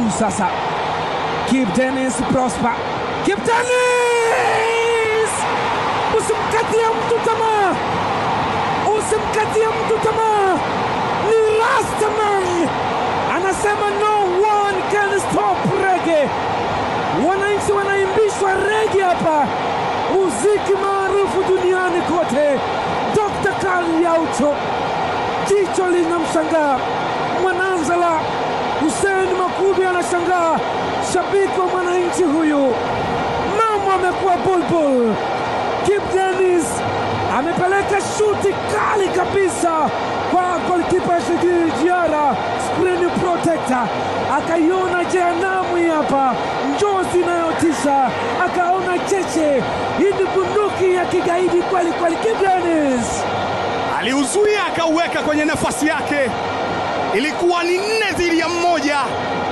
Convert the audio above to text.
juu sasa. Kip Dennis Prosper, Kip Dennis, usimkatie mtu tamaa, usimkatie mtu tamaa. Ni Rastaman anasema no one can stop rege. Wananchi wanaimbishwa rege hapa, muziki maarufu duniani kote. Dr. Karl Yaucho, jicho linamshangaa Mwananzala. Hussein Makubi anashangaa, shabiki wa mwananchi huyu. Mambo amekuwa bulbul. Kip Dennis amepeleka shuti kali kabisa kwa golkipa Shigiri Jiara, screen protector, akaiona jehanamu hii hapa, njozi inayotisha, akaona cheche. Hii ni bunduki ya kigaidi kweli kweli. Kip Dennis aliuzuia akauweka kwenye nafasi yake. Ilikuwa ni nne dhidi ya mmoja.